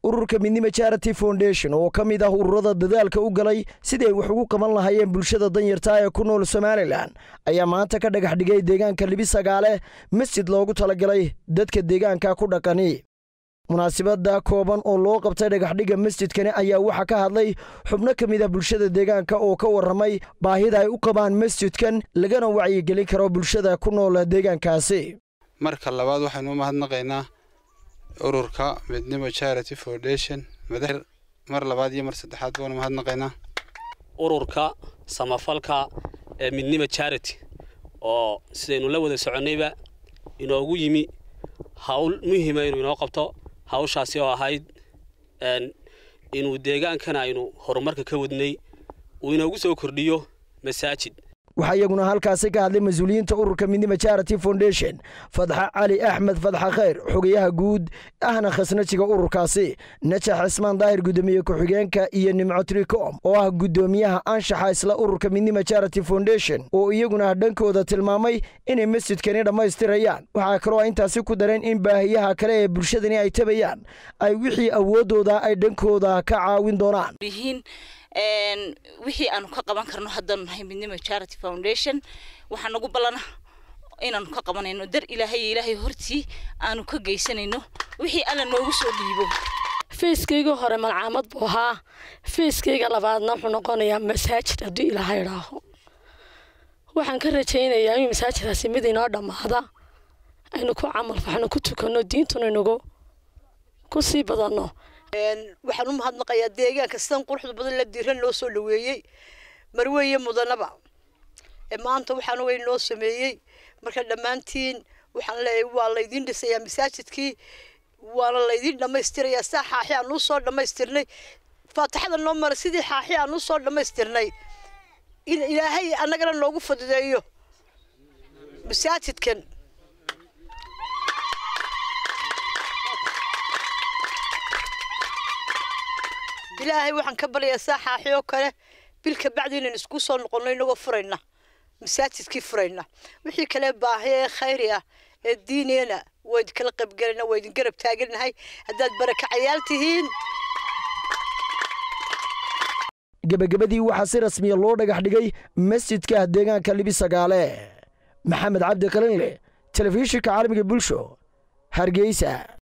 ururka midnimo charity foundation oo ka mid ah ururada dadaalka u galay sidii ay wax ugu qaban lahaayeen bulshada danyarta ee ku nool somalilan ayaa maanta ka dhagax dhigay deegaanka libisagaale masjid loogu talagalay dadka deegaanka ku dhaqani munaasibadda kooban oo loo qabtay dhagaxdhigga masjidkani ayaa waxaa ka hadlay xubno ka mid a bulshada deegaanka oo ka warramay baahida ay u qabaan masjidkan lagana wacyigelin karo bulshada ku nool deegaankaasi marka labaad waxaynu u mahadnaqaynaa ururka midnimo charity foundation madax mar labaad iyo mar saddexaad baanu mahadnaqaynaa ururka samafalka ee midnimo charity oo sidaynu la wada soconnayba inoogu yimi hawl muhiima inuu inoo qabto hawshaasi oo ahayd inuu deegaankan aynu horumarka ka wadnay uu inoogu soo kordhiyo masaajid waxaa iyaguna halkaasi ka hadlay mas-uuliyiinta ururka midnimo charity foundation fadxa cali axmed fadxa khayr xogayaha guud ahna khasnajiga ururkaasi najax cismaan daahir guddoomiye ku-xigeenka iyo nimco tricom oo ah guddoomiyaha anshaxa isla ururka midnimo charity foundation oo iyaguna dhankooda tilmaamay inay masjidkani dhammaystirayaan waxaa kaloo ay intaasi ku dareen in baahiyaha kale ee bulshadani ay tabayaan ay wixii awooddooda ay dhankooda ka caawin doonaan wixii aanu ka qaban karno haddaanu nahay midnimo charity foundation waxaa nagu ballana inaanu ka qabanayno dar ilaahay iyo ilaahay hortii aanu ka geysanayno wixii alla noogu soo dhiibo feyskayga hore malcaamad buu ahaa feyskayga labaadna wuxuu noqonayaa masaajid hadduu ilaahay idhaaho waxaan ka rajaynayaa in masaajidkaasi mid inoo dhammaada aynu ku camal faxno ku tukanno diintuna inagu ku sii badanno waxaan u mahadnaqayaa deegaanka sidan quruxda badan la diiran loo soo dhaweeyey marweeye mudanaba maanta waxaan way noo sameeyey marka dhammaantiin waxaan leeyahay waa laydin dhisayaa masaajidkii waana laydin dhammaystirayaa saa xaaxi aan usoo dhammaystirnay faatixada noo mara sidii xaaxi aan usoo dhammaystirnay in ilaahay annagana noogu fududeeyo masaajidkan ilaahay waxaan ka baryayaa saaxaaxi oo kale bilka bacdi inaan isku soo noqonno inagoo furayna masaajidkii furayna wixii kale baahi ee khayri ah ee diineena waa idinkala qaybgelayna waa idin garab taagannahay haddaad barakacayaal tihiin gebagabadii waxaa si rasmiya loo dhagax dhigay masjidka deegaanka libisagaale maxamed cabdi qalinle telefishinka caalamiga bulsho hargeysa